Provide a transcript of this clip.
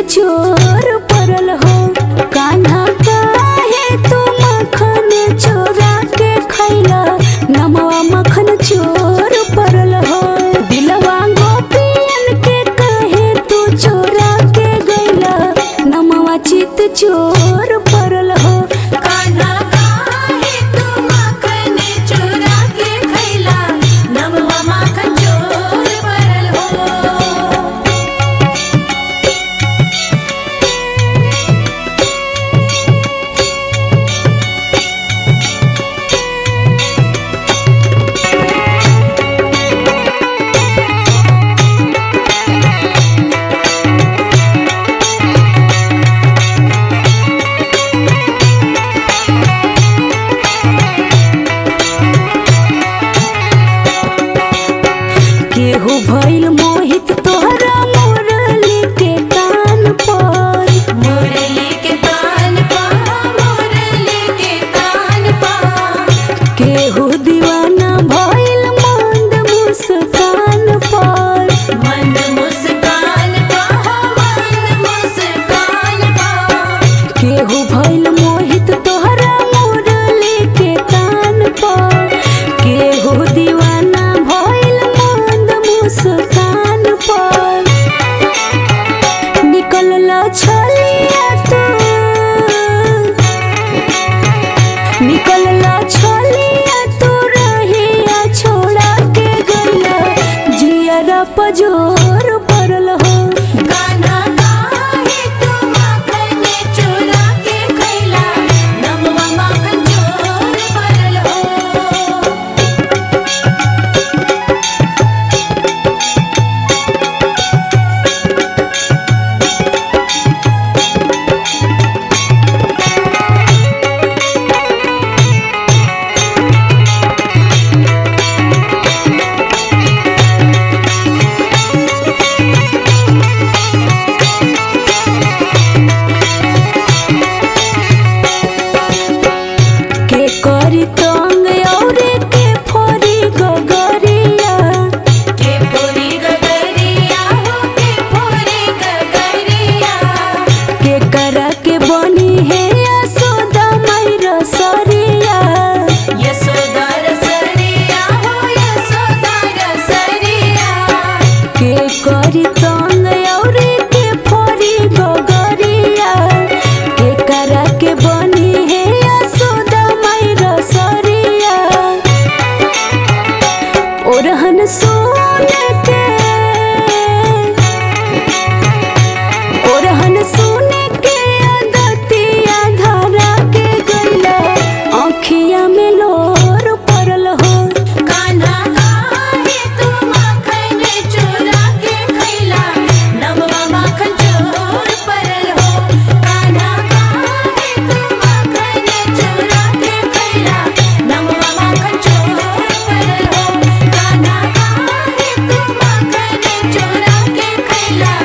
चोर परल हो कान्हा काहे तू मखन चोरा के खैला नमवा मखन चोर परल हो दिलवा गोपियन के काहे तू चोरा के गैला नमवा चित चोर परल हो कान्हा काहे तू माखन चोरा के खैला नमवा माखन चोर परल हो केहू भइल मोहित तोहरा मुरली के कान पर मुरली के कान पा मुरली के कान पा केहू दीवाना भइल मंद मुस्कान पर मंद मुस्कान पा मंद मुस्कान पा केहू भइल मोहित तोहरा मुरली के कान पर केहू दीवाना भइल मंद मुस्कान पर निकलल छलिया तू निकलला छलिया तू रहिया छोड़ा के गइला जियरा पजोर परल हो कान्हा काहे तू माखन चोरा के खैला नमवा माखन चोर परल हो के करी तंग औरे के फोरी गगरिया के पूरी गगरिया हो के पूरी गगरिया के करा के बनी है यशोदा मैरा सरिया यशोदा रसरिया हो यशोदा रसरिया के करी तंग औरे के फोरी गगरिया के करा के बनी है यशोदा मैरा सरिया ओरहन सोन के ओरहन सोन के अदतिया धरा के गइला आँखिया में लोर परल हो कान्हा काहे तू माखन चोरा के खैला नमवा माखन चोर परल हो कान्हा काहे तू माखन चोरा के खैला नमवा माखन चोर परल हो कान्हा काहे तू माखन चोरा के खैला